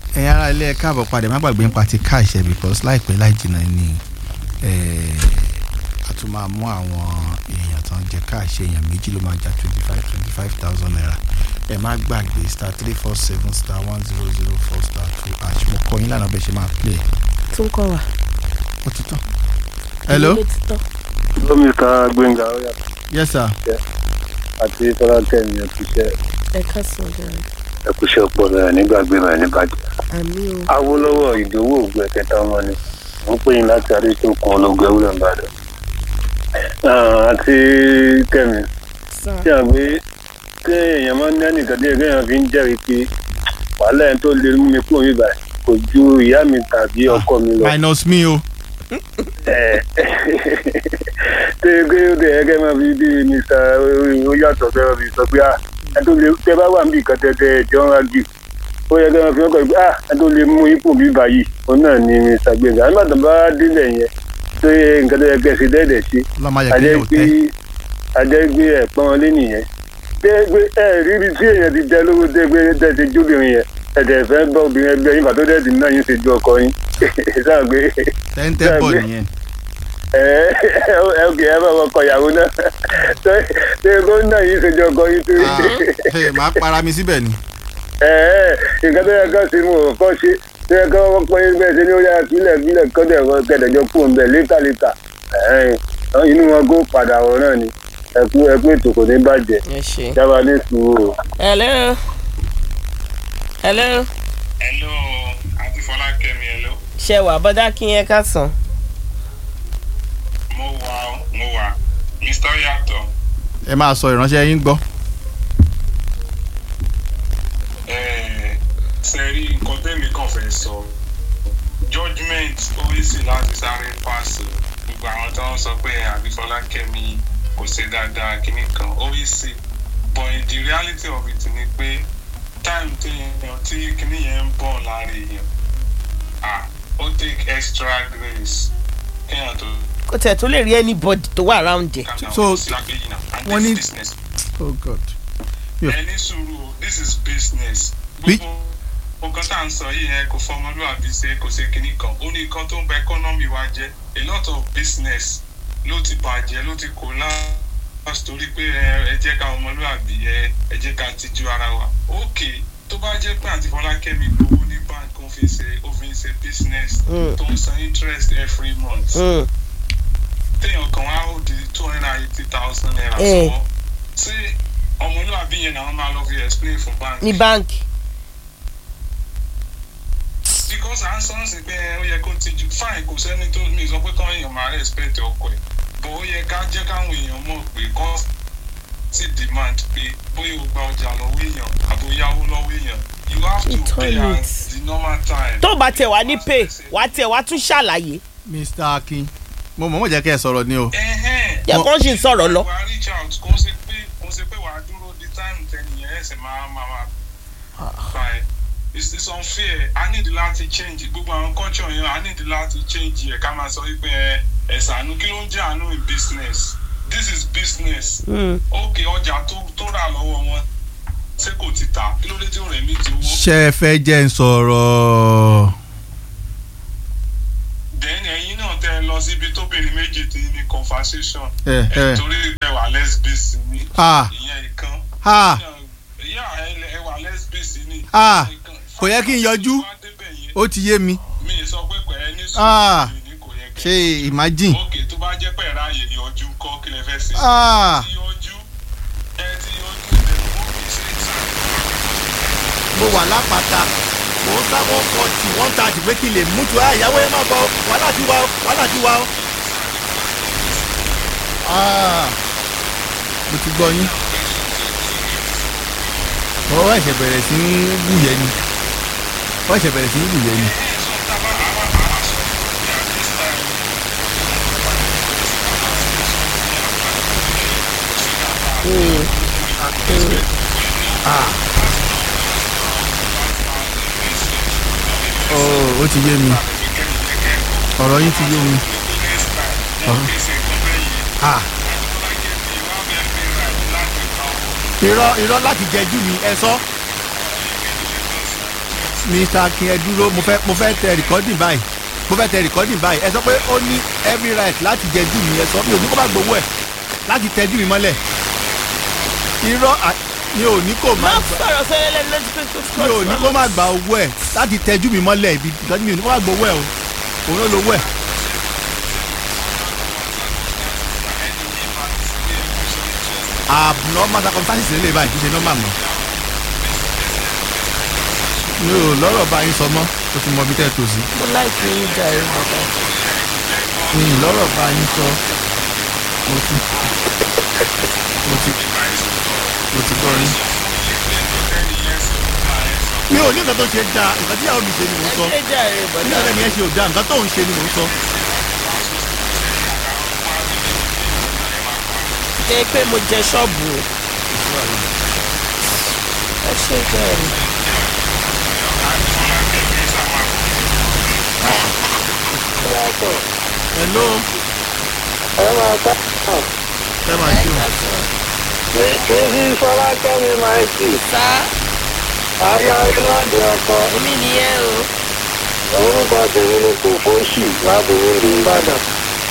ẹ̀yin ará ilé ẹ káàbọ̀ padà má gbàgbé nípa ti káàṣẹ because láìpẹ́ láì jìnnà ni a tún máa mú àwọn èèyàn tán jẹ káàṣẹ èèyàn méjì ló máa jà twenty five twenty five thousand naira ẹ má gbàgbé star three four seven star one zero zero four star two hash mo kọ yín lánàá bẹ́ẹ̀ ṣe máa play tún kọ wá. ó ti tán. hello Ilé ti tán. Hello, Mr. Gbenga Oya yes sir àti Tọ́lákẹ́mi ẹ̀kúṣẹ́ ẹ káàsán ọ̀daràn. ẹ̀kúṣẹ́ ọpọlọ ẹ̀ nígbàgbé rẹ̀ níbàjẹ́. àmì o. Awólọ́wọ̀ ìdòwò ògùn ẹ̀kẹta ọmọ ni mo ń pè yín láti adétòkun ológun ewúrẹ́ ìbàdàn. àti Kẹ́mi sá tí a gbé kí èèyàn máa ń ní ẹnìkan díẹ̀ kéèyàn fi ń jẹ́rìí pé wàhálà ẹ̀ tó lè mú mi kúrò yìí báyìí kò ju ìyá mi tàbí ọkọ mi lọ. minus me o Ẹ̀, tẹ pé ó dẹ̀ ẹgẹ́ máa fi bí mr ó yàtọ̀ fẹ́ràn mi sọ pé ah ẹ tó lè tẹ bá wà níbi kan tẹ́tẹ́ ẹjọ́ ń rájì ó yẹ kí wọ́n fi ọkọ̀ pé ah ẹ tó lè mú ipò bí báyìí òun náà ni mr gbẹ̀ngà nígbà tó bá délẹ̀ yẹn tó yẹ nǹkan tó yẹ kẹ́ ṣe dẹ́ẹ̀dẹ̀ sí lọ́mọ ayẹ kí ajẹ́ yóò pé tẹ́ ajẹ́ pé ẹ̀pọ́n wọn lé nìyẹn tẹ́ pé ẹ rírí tí èèyàn ti dẹ lówó tẹ́ pé tẹ́ ti jóbìnrin yẹn ẹ̀dẹ̀ fẹ́ bá obìnrin ẹgbẹ́ yín pàtó dẹ́ẹ̀dì náà yín ṣe ju ọkọ yín sáà pé tẹ́ńtẹ́ bọ̀ nìyẹn ẹ ẹ ok ẹ bá wọn kọ ìyàwó náà ṣé ṣé gómìnà yìí ṣèjọ ọkọ yìí tó Ah, hey, màá para mi síbẹ̀ ni ẹ ẹ nǹkan tó yẹ ká ṣe mú ọ kọ́ ṣe tó yẹ ká wọ́n pẹ́ bẹ́ẹ̀ ṣe ní ó yára sílẹ̀ sílẹ̀ kọ́dẹ̀ wọn kẹ̀dẹ̀jọ kú ń bẹ̀ létà létà inú wọn kó padà wọ̀ náà ni ẹkú ẹkú ètò kò ní bàjẹ́ ẹ ṣe. jábà ní sùúrù o. hello. hello. hello àti fọlákẹ́mi hello ṣe wà bọ́dá kí yẹn káàsán. mo wà ó, mo wà mr yàtọ̀ ẹ máa sọ ìránṣẹ́ yín gbọ́ sẹ́rí nǹkan tẹ́mi kàn fẹ́ sọ judgement oríṣi láti sáré pàṣẹ gbogbo àwọn tó ń sọ pé àbí fọlákẹ́mi kò ṣe dáadáa kínní kan oríṣi but the reality of it ni pé time téèyàn tí kínní yẹn ń bọ̀ lára èèyàn ah ó take extra grace kéèyàn tó kò tẹ̀ tó lè rí anybody tó wà around ẹ̀. So, wọ́n wọ́n ní- ní business oh god Yeah. ẹni sùúrù o this is business Bí- gbogbo nǹkan tá à ń sọ yìí yẹn kò fọmọlúwàbí ṣe kò ṣe kinní kan ó ní nǹkan tó ń ba economy wa jẹ́ a lot of business ló ti bàjẹ́ ló ti collapse torí pé ẹ ẹ jẹ́ ká ọmọlúwàbí ẹ ẹ jẹ́ ká tijú ara wa ok tó bá jẹ́ pé àǹtí fọlákẹ́mi gbowó ní bank ó fi ṣe ó fi ń ṣe business Mm. tó ń san interest every month Mm. téèyàn kan wá ó di two hundred and eighty thousand naira Eh. sọ́wọ́ ṣé ọmọlúwàbí yẹn náà máa lọ fi explain fún bank. ní báńkì. because à ń sọ ọ́n sí pé ó yẹ kó ti ju fine kò sẹ́ni tó mi sọ pé káwọn èèyàn máa respect ọkọ ẹ̀ but ó yẹ ká jẹ́ káwọn èèyàn mọ̀ pé kọ́ sí demand pé bóyá o gba ọjà lọ́wọ́ èèyàn àbò yáwó lọ́wọ́ èèyàn you have to It's pay all at it. the normal time. tó bá tẹ̀ wá ní pay wá tẹ̀ wá tún ṣàlàyé. mr akin mo mọ̀ mọ̀ jẹ́ kẹ́ ẹ sọ̀rọ̀ ni o Ẹ̀hẹ́n. yẹ kó ṣì ń sọ̀rọ̀ lọ. wàá reach out kò ń ṣe pé kò ń ṣe pé wàá dúró di time tẹnìyẹn ẹsẹ̀ máa máa máa bá ẹ it's it's unfair i need láti change gbogbo àwọn culture yẹn i need láti change ẹ ká máa sọ wípé ẹ ẹ̀sà àánú kí ló ń jẹ́ àánú in business this is business Mm. ok ọjà tó tó rà lọ́wọ́ wọn ṣé kò ti tà kí ló dé tí ò rẹ̀ mí ti owó ṣé ẹ fẹ́ jẹ́ ń sọ̀rọ̀ then ẹ̀yin náà tẹ ẹ lọ síbi tóbìnrin méjì ti ní conversation ẹ ẹ ẹ̀ torí ẹ wà lesbians ni ah ìyẹn ìkan. ah ìyá ẹ wà lesbians ni. Ah, kò yẹ kí n yọjú. ó ti yé mi mi ì sọ pé pẹ̀lẹ́ ní Ah, sùúrù ni kò yẹ kẹ́. ṣe imagine òkè tó bá jẹ́ pé ẹ̀rá àyè yọjú kọ́ kí lẹ fẹ́ sí. ah ẹ ti yọjú ẹ ti yọjú ẹ kò kì í ṣe ìta. mo wà lápáta mo ń sá wọn fọtì wọn tàjì pé kí n lè mú tu àyàwó ẹ má bọ wàhálà ti wá o wàhálà ti wá o. Ah, mo ti gbọ́ yín ọwọ́ ẹ̀ṣẹ̀ bẹ̀rẹ̀ sí í wúyẹ ni ọwọ́ ẹ̀ṣẹ̀ bẹ̀rẹ̀ sí í wúyẹ ni. ẹ sọ tábà àwa àwa sọ pé at this time ó ti yé mi ọ̀rọ̀ yín ti yé mi. Ah, irọ́ irọ́ láti jẹjú mi ẹ sọ. mr akin ẹ dúró mo fẹ́ mo fẹ́ tẹ recording báyìí mo fẹ́ tẹ recording báyìí ẹ sọ pé ó ní every right láti jẹ jù mí ẹ sọ mi ò ní kó má gbowó ẹ láti tẹ jù mí mọ́lẹ̀ irọ́ à- mi ò ní kó má má gbà sọ̀rọ̀ sẹ́yìn lẹ́nu lójú pé tó mi ò ní kó má gba owó ẹ láti tẹ jù mí mọ́lẹ̀ ibi ìtọ́jú mi ò ní kó má gbowó ẹ o òun ló lówó ẹ. abnormal circumstances lè báyìí kì í ṣe normal mọ́ mi ò lọ́rọ̀ bá yín sọ mọ́ o ti mọ ibi tẹ́ ẹ tò sí mo láìpẹ́ yín jàre bàbá. mi ò lọ́rọ̀ bá yín sọ mo ti mo ti mo ti gbọ́ yín. mi ò ní nǹkan tó ṣe dáa nǹkan tí àwọn mi ṣe ni mò ń sọ ẹ jàre ní bàbá. ọ̀rẹ́ mi ẹ ṣe ò dáa nǹkan tó ń ṣe ni mò ń sọ. ṣe pé mo jẹ ṣọ́ọ̀bù o. ẹ ṣe jàre. hello ẹ máa ká ẹ máa ṣe o. kí fọlákẹ́mi máa jì sá ayé ayélujáde ọkọ omi nìyẹn o. orúkọ tèmi ni kò fóṣì lábòrò ní ìbàdàn.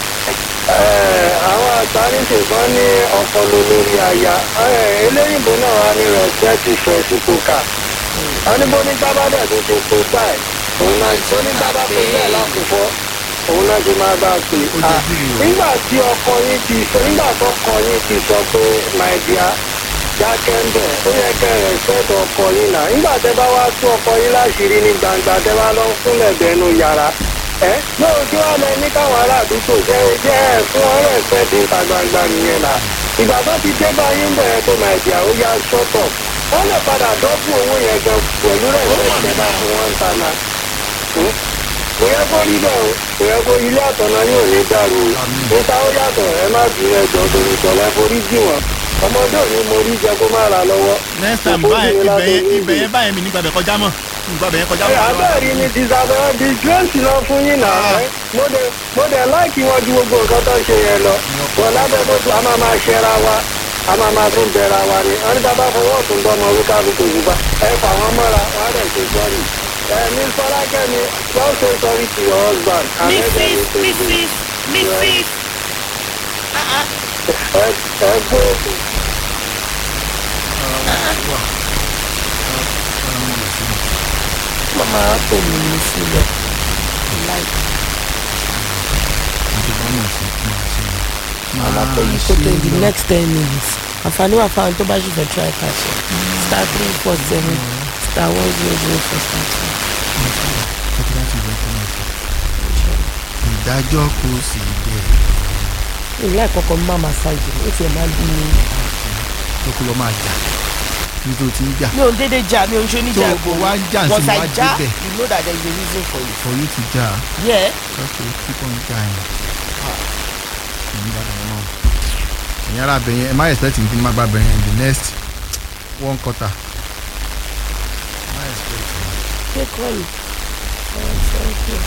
àwọn àtàríṣe kan ní ọpọlọ lórí aya eléyìnbó náà wà ní rẹ̀spẹ̀tì fẹ̀sìkòkà. wọ́n ní bó ní gbábádà tó ṣe tó báyìí òun náà tó ní gbábá tó bẹ́ẹ̀ lákòókò òun náà ti máa bá a pè. Ó jẹ́ bí rèé o. nígbà tí ọkọ yín ti sọ nígbà tó ọkọ yín ti sọ pé my dear dákẹ́ ń bẹ̀ ó yẹ kẹ́ ẹ̀ ṣẹ́tọ̀ ọkọ yín náà nígbà tẹ́ bá wá tú ọkọ yín láṣìírí ní gbangba tẹ́ bá lọ fúnlẹ̀ bẹ́nu yàrá ẹ lóò tí wàá lẹ ní káwọn aládùúgbò jẹ́ jẹ́ ẹ̀ fún ọ̀rẹ́ ẹ̀fẹ́ tí ìta gbangba nìyẹn náà ìgbà tó ti dé báyìí ń bẹ̀rẹ̀ tó máa di àwọn yá ṣọ́tọ̀ wọ́n lè padà dọ́kun owó yẹn gan pẹ̀lú rẹ̀ fẹ́ tẹ́ bá fún wọn ta náà kò yẹ kó rí bẹ́ẹ̀ o kò yẹ kó ilé àtọ̀nà yóò ní dàrú o níta ó yàtọ̀ ẹ má bí ẹjọ́ torí tọ̀lẹ́ forí jì wọ́n ọmọdé òní mo rí jẹ kó má ra lọ́wọ́. next time Kò báyẹn fóbìnrin ibẹ̀ yẹn látọ̀rí ibẹ̀ yẹn báyẹn mi nígbà bẹ̀ kọjá mọ́ nígbà bẹ̀ yẹn kọjá mọ́. abẹ́rẹ́ ni disabẹ́ disgrace lọ fún yín náà Ah. ẹ́. mo dẹ̀ mo dẹ̀ láìkí wọn ju gbogbo nǹkan tó ń ṣe yẹn lọ wọn lábẹ́ bó tu a máa máa ṣẹra wa a máa máa tún bẹ̀ra wa ni wọn ní bàbá fọwọ́ tún bọ́ ọmọ orúkọ àbúkò yorùbá ẹ fà wọ́n mọ́ra wọn á dẹ̀ ṣe sọ́ọ̀rì ẹ ní fọlákẹ́mi don't say sorry to your husband. and let them mrs say sorry. mrs mrs. ẹ ẹ gbé òkú. mama kò mí ní sílẹ̀. láìpẹ́ mama kò yí kó tó in the next ten minutes. àǹfààní wà fáwọn tó bá ṣì fẹ́ try cash ẹ̀. star three four seven star one zero zero four star two. ìdájọ́ kò sí bẹ́ẹ̀ ilé àkọ́kọ́ má massage ó tiẹ̀ máa ń bí mi. tó kó lọ máa jà ní tó ti ń jà mi ò ń dédé jà mi ò ń ṣe oníjà tó kó wá ń jà sí once I wá jà débẹ̀ you know that there is a reason for it. for you to jà yeah okay keep on trying. ẹ̀yin ara bẹ̀yẹn ẹ má expect mi kí n má gba bẹ̀yẹn in the next one quarter. má expect mi. ṣé kọ́ yìí. thank you.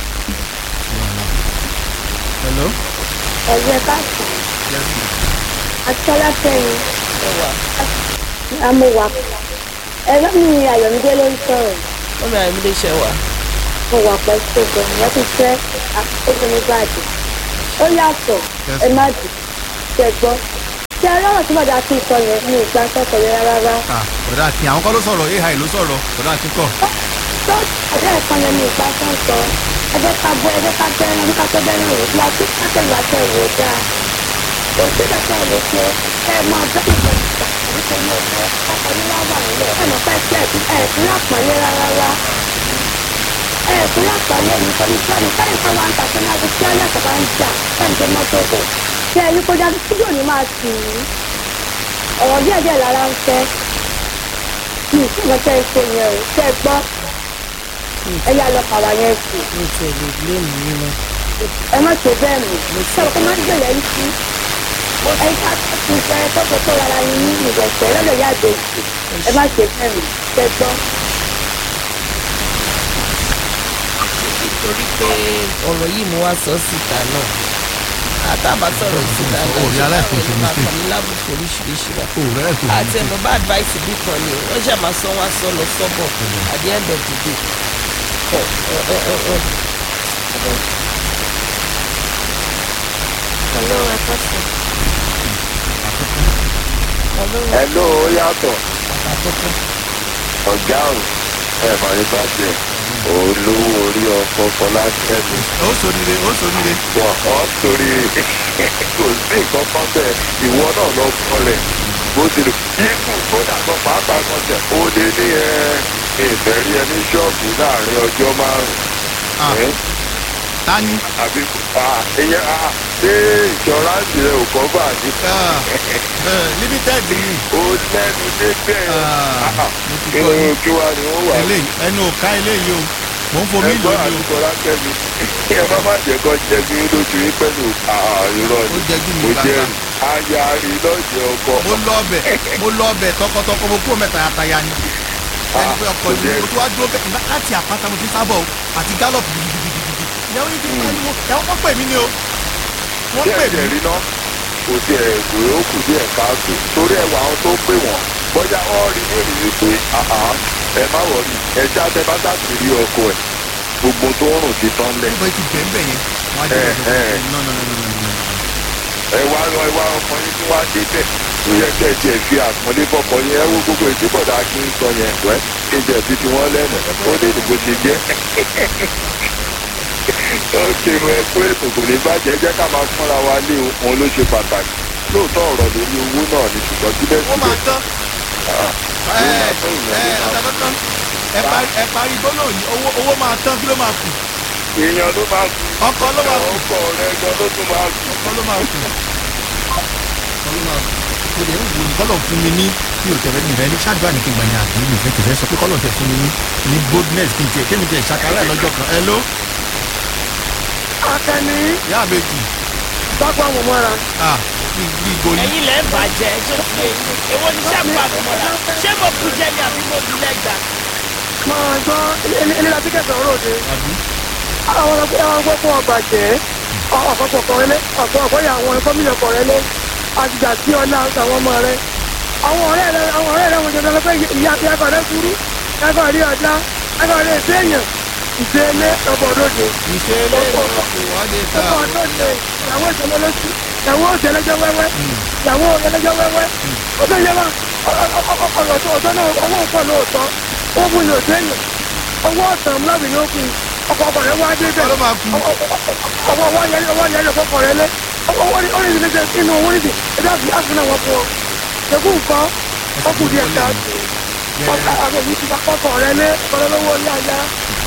hello. ẹ̀jẹ̀ káàkiri yes ma. akíọ́lá sẹ́yìn ẹ wà amúwà ẹ̀rọ mi ayọ̀mídé ló ń sọ̀rọ̀ wọ́n mi àmì lè ṣe wà. mo wà pẹ̀lú ṣògbọ́n ìyẹn ti fẹ́ àkókò nígbàdì ó yàtọ̀ Yes, ẹ má dì ṣe gbọ́ ṣe ọlọ́run tí bàdá ti sọ yẹn ní ìgbà sọ́kọ̀ yẹn rárá ah bọ̀dá akin àwọn kọ́ ló sọ̀rọ̀ ai ló sọ̀rọ̀ bọ̀dá akin kọ́. tó ọjọ́ ẹ̀kan yẹn ní ìgbà sọ́kọ̀ ẹjọ́ ká bọ́ ẹjọ́ ká bẹ́ẹ̀ ẹjọ́ ká bẹ́ẹ̀ rẹ̀ wò láti kákẹ́lá tẹ̀ wò dáa kò sí kẹta lè ṣe ẹ mọ ọjọ́ ìgbà ìgbà ìgbà ọkọ̀ ní wàá wà nílẹ̀ ẹ mọ̀ pẹ́ pẹ́ ẹ̀ fún àpọ̀lé rárá ẹ fún àpọ̀lé ní sọ́ni sọ́ni sọ́ni kan wà ń tàkùn náà àti tí ọlọ́sọ̀ bá ń jà ẹ̀ ń tẹ mọ́tò bò ṣé ẹ ní kó dájú fídíò ní máa tì í ọ̀rọ̀ díẹ̀ díẹ̀ lára ń fẹ́ mi ì fún ọjọ́ ìṣe yẹn o ṣe é gbọ́ ẹ yá lọ pàwá yẹn sí mi ò tiẹ̀ lè blé mi yín lọ. ẹ má ṣe bẹ́ẹ̀ mọ̀ ṣé o kò má gbèrè yín sí ẹ ká tún fẹ́ tọ́kọ tó rárá yín ní ìrẹsẹ̀ lọ́dọ̀ yá àgbèjì ẹ má ṣe bẹ́ẹ̀ mọ̀ ṣe gbọ́. torí pé ọ̀rọ̀ yìí mo wá sọ síta náà a àtàbà sọ̀rọ̀ sí dáadáa Ó rí aláìkóso ṣùgbọ́n àwọn mistake. èèyàn máa kàn ní lábùkù oríṣiríṣi wa o rẹ kò àti ẹ̀mọ́ bá advice bí kan ni wọ́n ṣe máa sọ wá sọ lọ sọ́bọ̀ at the end of the day. Ẹ, ẹ, ẹ, ẹ, ẹ. Hello, ẹ kọ́sì. Hello, Hello, ó yàtọ̀. àkọ́kọ́. Ọ̀gá ò ẹ̀ mà ní bàjẹ́. Olówó orí ọkọ̀ Fọlákẹ́mi. ó sóríire ó sóríire Wọ́n ọ́ torí kò sí nǹkan kan bẹ́ẹ̀. Ìwọ náà lọ kọlẹ̀. Bó ti lò. Ikú kódà kan pàápàá kan tẹ̀. Ó lé ní ẹ ìfẹ́ rí ẹ ní ṣọ́ọ̀bù láàrin ọjọ́ Ah. márùn-ún. tani Àbí ìyẹn ṣé ìṣọ́ráǹsì rẹ̀ ò kọ́ bà ní? Ah, eh, limited ni Ó lẹ́nu débẹ̀. Ah, mo ti gbọ́ Irun yín. kí wá ni wọ́n wà eléyìí ẹnu ò ká eléyìí o mò ń fomi lò ẹgbọ́n ní o àdúgbò lákẹ́mi ẹ má má jẹ́ kó jẹ́ kí lójú yín pẹ̀lú àìrọ̀ ó ni jẹ́ kí mi mo jẹ́ gbàgbà aya rí lọ́jọ́ ọkọ mo lọ ọbẹ̀ mo lọ ọbẹ̀ tọkọtọkọ mo kúrò mẹ́ta yàtàyà ni ẹni pé ọkọ ni mo tún wá dúró bẹ́ẹ̀ nígbà láti àpáta mo ti sábọ̀ o àti gallop gidigidigidi ìyàwó yìí ti ń pariwo ìyàwó wọn pè mí ni o wọ́n pè díẹ̀ díẹ̀ mí rí náà kò tiẹ̀ kò yóò kù díẹ̀ káàtó torí ẹwà àwọn tó pè wọ́n bọ́jà wọ́n rí ní ìrírí pé àhá ẹ má wọ̀rí ẹ já tẹ bá sáàtì rí ọkọ ẹ gbogbo tó ń rùn ti tán lẹ̀ níbo ti bẹ̀ ń bẹ̀ yẹn wọ́n á jẹ́ Eh, eh. no no no no no no ẹ wá lọ ẹ wá ọkọ yín tí wọ́n á dé bẹ̀ tó yẹ kẹ́ ẹ tiẹ̀ fi àpọ́nlé fọkọ yẹn ẹ wo gbogbo ìdíbọ̀dà kí n sọ yẹn wẹ́ kí n jẹ̀ bí ti wọ́n lẹ́nu ó lè ní bó ṣe jẹ́ ó kírun ẹ pé ètò kò lè bàjẹ́ jẹ́ ká máa fúnra wa lé o òun ló ṣe pàtàkì lóòótọ́ ọ̀rọ̀ lórí owó náà ni ṣùgbọ́n síbẹ̀ ó máa síbẹ̀ tán ẹ ẹ ọ̀tọ̀ tán ẹ parí ẹ parí gbólóhùn yìí owó owó máa tán kí ló máa kù èèyàn ló máa kú ọkọ ló máa kù ọkọ rẹ gan ló tún máa kú. ọkọ ló máa kù ọkọ ló máa kù mo lè ń wò ní kọ́lọ̀ fún mi ní mi ò tẹ̀lé nìfẹ́ ní ṣáàdúrà ní kí n gbà yàn àbí mi fẹ́ tẹ̀fẹ́ sọ pé kọ́lọ̀ tẹ̀ fún mi ní ní boldness kí n tiẹ̀ kémi tiẹ̀ ṣàkárà ẹ̀ lọ́jọ́ kan ẹ ló akẹni yá àbèjì pápá mọ̀ mọ́ra ah bí bí goli ẹ̀yin lẹ́ ń bàjẹ́ tó ti yé yín èwo ni sábà àbọ̀mọ́ra ṣé mo kú jẹ́ ni àbí mo bí lẹ́gbàá. máa gbọ́ ilé la tíkẹ́tì ọ̀rọ̀ òde àbí àwọn ọgbẹ́ àwọn ọgbẹ́ fún ọgbà jẹ́ ọ̀pọ̀pọ̀ kọ̀rẹ́lẹ́ ọ̀pọ̀pọ̀ yà àwọn gómìnà kọ̀rẹ́lẹ́ àtìgbà tí ọlá àwọn ọmọ rẹ àwọn ọ̀rẹ́ rẹ àwọn ọ̀rẹ́ rẹ wọ́n jẹ́ lọ́pẹ́ ìyá ìyàgò rẹ kúrú ìyàgò rí ọjà ìyàgò rẹ ìfẹ́yàn ìfẹ́lẹ́ ọ̀pọ̀ lóde ìṣe ilé ìwọ̀n wọ́n lè ta ọ̀pọ̀ lóde ìyàwó ìṣẹ̀lẹ̀ lọ́sí ìyàwó ìṣẹ̀lẹ̀jọ́ wẹ́wẹ́ ìyàwó ìṣẹ̀lẹ̀jọ́ wẹ́wẹ́ ó tó yẹ wá ọ̀rọ̀ tó ọ̀tọ́ náà owó pọ̀ lóòótọ́ ó mú ní òṣèlú owó ọ̀sán lábì ní òkú ọkọ̀ ọkọ̀ rẹ̀ wá dé ọkọ bẹ́ẹ̀ ló máa kù ọwọ́ wọ́n yẹ ọwọ́ yẹ ọkọ̀ rẹ̀ lé owó ní orí ìdílé inú owó nídìí ẹ̀dá fi àfúnà wọn fún ọ ṣẹ́gun nǹkan ọkùnrin díẹ̀ ká ọkọ̀ àwọn èyí ti kọ́kọ̀ rẹ̀ lé ọkọ̀ lọ́wọ́ ní àyà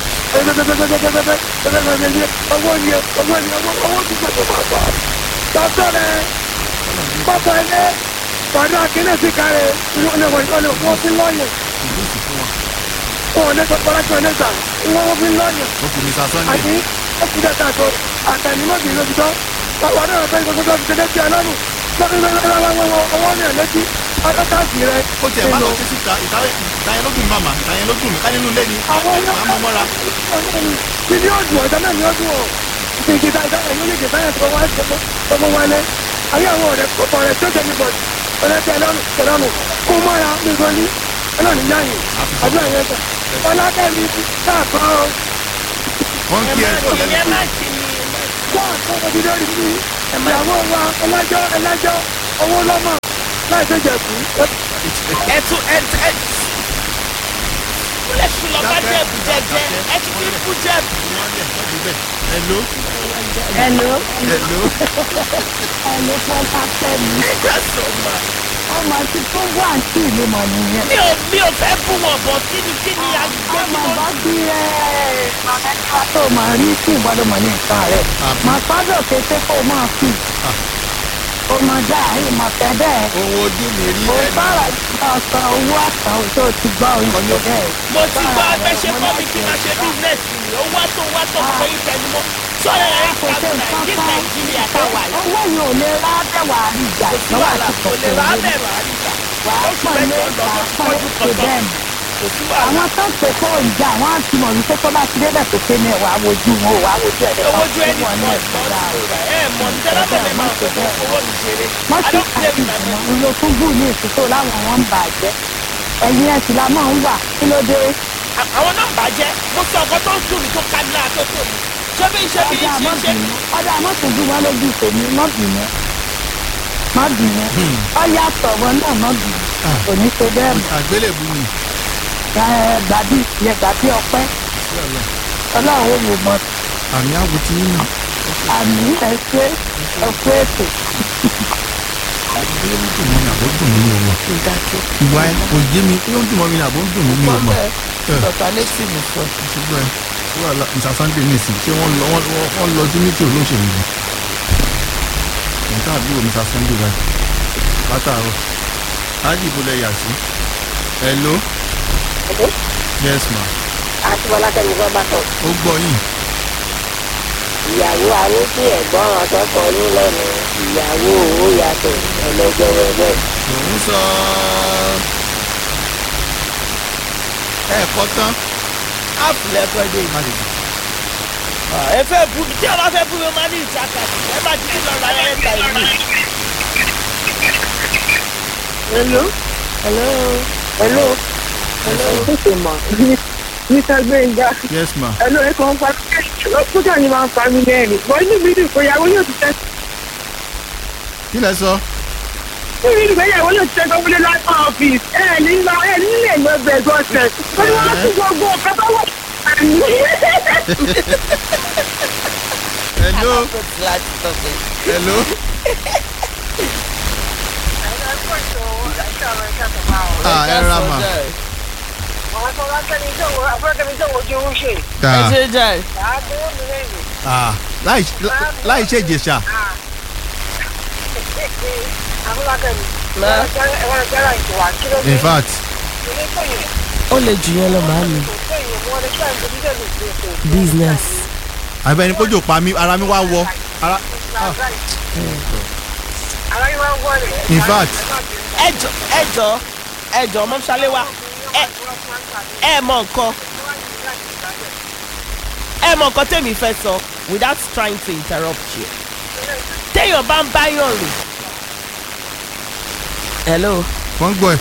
owó ni owó ni owó ti gbẹ̀dọ̀ máa bọ̀ dọ́tọ̀ rẹ̀ pápá ilé pàdé akínú sí kárẹ̀ wọ́n fi lọ́yẹ̀ wọn ò ní sọ pọ́lájú ẹ̀ nígbà wọ́n fi lọ́yẹ̀ ó kù mr sunday àti ọkùnrin ẹ̀ka àtọ̀ àtẹnumọ́bì lóbi tán wà náà fẹ́ gbogbo tó ti tẹ́lẹ̀ tí a lọ́rùn ọwọ́ ní ẹ̀lẹ́tí adọ́tàsì rẹ̀ ó tiẹ̀ bá lọ sí síta ìtayẹn ló dùn mí màmá ìtayẹn ló dùn mí ká nínú ilé ni màá mú mọ́ra ní ní ọdún ọ̀dá náà ní ọdún ọ̀ ìgbìta ìdáhùn yóò lè dè báyà tó wá tó mú wálé ayé àwọn ọ̀rẹ́ pọ̀pọ̀ rẹ̀ tó tẹ̀ mí bọ̀ ọ̀rẹ́tẹ̀ lọ́rùn tẹ̀lọ́nù kó mọ́ra ní ìgbọ́nì ọlọ́run yáyìn àdúrà yẹn gbà ọlákẹ́mi káàkọ́ wọ́n ẹ kí ẹ má tó kí lẹ́nu ẹ tó má kí ni wọ́n àkọ́kọ́ ti lórí mi ìyàwó wa ẹlẹ́jọ́ ẹlẹ́jọ́ owó lọ́mọ láì tó jẹ̀kú ẹ tún ẹ ẹ kúlẹ̀ sùn lọ́ba jẹ̀bù jẹjẹ ẹ ti fi kú jẹ̀bù. hello Hello, hello hello, Fọlá Fẹ́mi. ìgbàsọ̀mà Ọmọ ti tó wà sí ìlú mọ̀ nìyẹn. mi ò mi ò fẹ́ bú wọn bọ̀ kí ni kí ni agbẹ́ mi Ọmọ ló bá bí ẹ màmẹ́ta tó máa rí sí ìgbọ́dọ̀ mọ̀ ní nǹkan rẹ̀. Àbí? Màá pàdọ̀ kété kó o máa fi. O máa dá àárín màá fẹ́ bẹ́ẹ̀. ohun ojú mi rí O ẹnu bára ìgbà ọ̀sán owó àtàn tó ti gbọ́ oúnjẹ bẹ́ẹ̀. mo ti gbọ́ ẹgbẹ́ ṣe kọ́ mi kí n máa ṣe bísínẹ́sì mi ó wá tó wá tó kọ́ yín tẹnu mọ́ sọ́yà ẹ̀ Kò ṣe ní nǹkan kan. nàìjíríà táwa yìí Owó yìí ò lè rá bẹ́wà rí ìjà kò sí lọ́wọ́ wàhálà àti kò lè kòkòrò rà á lórí. bẹ̀rẹ̀ àríkà Wàá oṣù pọ̀ mẹ́jọ lé lọ wàá sí pọ̀ ọdún lé kọ̀ọ̀kan bẹ́ẹ̀ ni. kò sí wàhálà àwọn tó ń pè fún ìjà wọn á ti mọ̀ wípé tó bá ti débẹ̀ tó ké ní ẹ̀wà wojú wọn ò wá wojú ẹ̀ owó ju ẹni wọn ní pọ̀ ẹ̀sìn pọ̀ dáa. sí rẹ̀ ẹ̀ mọ̀ ní tẹ́lá tẹ̀lé máa pè fún owó mi ṣeré wọ́n I ti don't play kàkí with my money. ìlú tó gùn ní ìtútò láwọn wọn ń bàjẹ́ ẹ̀yìn ẹ̀sìn la máa ń wà kí ló dé À- àwọn náà ń bàjẹ́ mo sọ ọkọ tó ń dùn mí tó ká ní lára tó tó mi ṣé bí ṣé bí ọjà ṣe ṣe mọ́bìnrin ọjà mọ́tòjú wọn lójú tèmi mọ́bìnrin mọ́bìnrin ọjà sọ̀rọ̀ náà mọ́bìnrin kò ní ṣe bẹ́ẹ̀ mọ́ àgbélébù ni ẹ gbàbí ìyẹn gbàbí ọpẹ́ ọlọ́run ò wò mọ́ àmì àwò tí yín nà àmì ẹ̀ṣẹ́ ẹ̀ṣẹ́ ètò ó dùn mọ́ mi àbó dùn mí mi ò mọ̀ ìdájọ́ ìwà ẹ kò yé mi ó ń dùn mọ́ mi àbó dùn mí mi ò mọ̀ dọ̀tà létí mi sọ ṣùgbọ́n ẹ wà lá mr sunday nìsín ṣé wọ́n lọ wọ́n wọ́n- wọ́n lọ sí mítì olóṣèlú ni nǹkan àbúrò mr sunday báyìí látàárọ̀ ájì ìbò lẹ yà sí hello yes ma àti bọ́lákẹ́mi fẹ́ bá tọ̀. ó gbọ́ yín ìyàwó àwọn tí ẹ̀gbọ́n àtọkọ ní lẹ́nu ìyàwó owó yàtọ̀ ẹlẹ́gbẹ̀rẹ̀gbẹ̀. òun sọ ẹ̀kọ́ tán áàpù lẹ́kọ̀ọ́ dé má lè dùn. ẹ fẹ́ bú mi tí ọba fẹ́ bú mi ó máa ní ìtaka ẹ bá ti ní lọ́ọ́ láyé ẹ̀ta ìlú. hello hello hello hello tètè mọ̀ mr gbẹ̀ngà yes ma hello ẹ̀ kàn ń pa kókà ni máa ń pa mí lẹ́rìn bọ́ inú mi dùn pé ìyàwó yóò ti tẹ́ kí lẹ sọ inú mi dùn pé ìyàwó yóò ti tẹ́ gbọ́wọ́lé lápá ọ́fíìsì ẹ̀ ní lọ ẹ̀ nílẹ̀ lọ bẹ̀ gọ́sẹ̀ ó ní wọ́n tún gbogbo ọ̀kan tó wọ̀ hello láti sọ pé hello ah ẹ ra ma ẹ ah ṣe jẹ́ ah láì láì ṣe ìjẹsà in fact ó lè jù yẹn lọ màá mi business àbẹ ni kójú pa mi ara mi wá wọ ara in fact ẹjọ ẹjọ ẹjọ ọmọ ṣaléwá ẹ ẹ mọ nǹkan ẹ mọ nǹkan tèmi fẹ́ sọ without trying to interrupt you téèyàn bá ń báyàn rìn hello wọ́n gbọ́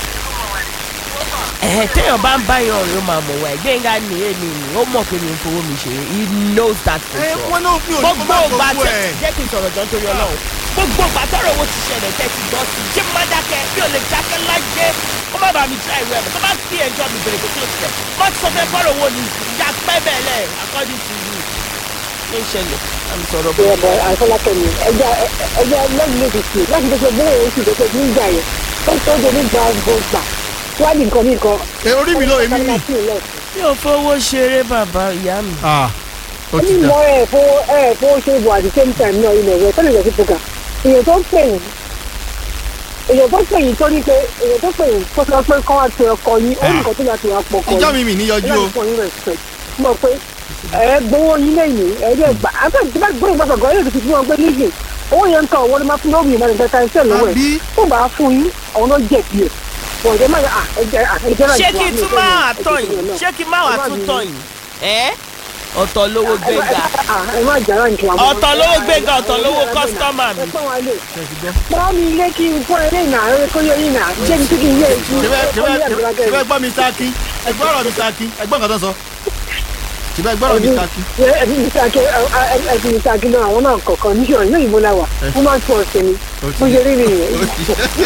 ẹ ẹ téèyàn bá ń báyàn rìn ó máa mọ̀ wá ẹ̀ gbẹ̀ngà ní èmi ni ó mọ̀ pé mi ń fowó mi ṣeré he knows that for ẹ sure wọ́n náà mi ò ní kó gbogbo má ìgbà gbogbo tẹ ẹ jẹ́ kí n sọ̀rọ̀ jọ nítorí ọlọ́run gbogbo ìgbà tọrọ owó ti ṣẹlẹ̀ tẹ́ ti gbọ́ sí i ṣé mo máa dákẹ́ bí o lè dákẹ́ lájẹ́ ó má bàa mi já ìwé ẹ̀mọ́ tó bá fi ẹjọ́ mi bèrè kó kí ló ti tẹ̀ má ti sọ fẹ́ kọ́rọ̀ owó ni ìyá pẹ́ bẹ́ẹ̀ lẹ̀ according to you ní ìṣẹ̀lẹ̀ àmì sọ̀rọ̀ bó ìyẹ̀bọ̀ àfọlákẹ́mi ẹja ẹja lẹ́yìn lè dìtì láti tó ṣe bóyá oṣù tó ṣe nígbà yẹn tó tó ṣe ní gbàgbọ́gbà wádìí nǹkan ní nǹkan. ẹ orí mi ló èmi mi mi ò fowó ṣeré bàbá ìyá mi ah ó ti ní dà mọ ẹ fó ẹ fó ṣe bọ̀ at the same time náà ilẹ̀ rẹ̀ tọ́lẹ̀ lọ́sí program èèyàn tó ń pè yín èèyàn tó pè yín tó ní pé èèyàn tó pè yín tó sọ pé kọ́ wá pe ọkọ yín ó ní nǹkan tó yà tó yà pọ̀ ọkọ ìjọ yín mi mi ní yọjú o láti fún yín respect mọ̀ pé ẹ gbowó yín lẹ́yìn ẹ dẹ́ gbà àbẹ́ tí bá gbóyè gbàgbọ́ gan yóò ti fi wọn gbé níyì owó yẹn ń tàn wọ́n ló máa fún lórí ìmọ̀ nígbà tá iṣẹ́ lọ́wọ́ ẹ̀ àbí tó bá fún yín àwọn náà jẹ̀bi ẹ̀ wọ́n jẹ́ máa à ẹ̀jẹ̀ ẹ̀jẹ̀ náà ṣé kí n tún máa tọ̀ yìí ṣé kí n máa wà tún tọ̀ yìí ẹ́ ọ̀tọ̀ lówó gbéga ẹ má jàrá nǹkan àwọn ọ̀tọ̀ lówó gbéga ọ̀tọ̀ lówó kọ́sítọ́mà mi ẹ pọ́n wa lè pọ́n mi ilé kí n fún ẹ lẹ́yìn náà ẹ kó yẹ yín náà jẹ́ kí kí n yé èyí ṣẹbẹ gbọ́ mi sáàkì ẹgbẹ́ ọ̀rọ̀ mi sáàkì ẹgbẹ́ nǹkan tó sọ ṣẹbẹ ẹgbẹ́ ọ̀rọ̀ mi sáàkì ẹbí mi sáàkì ẹbí mi sáàkì náà àwọn náà kọ̀ọ̀kan níṣẹ́ ọ̀yìn náà ìbò la wà wọ́n máa ń tún ọ̀sẹ̀ ni bó ṣe rí nìyẹn.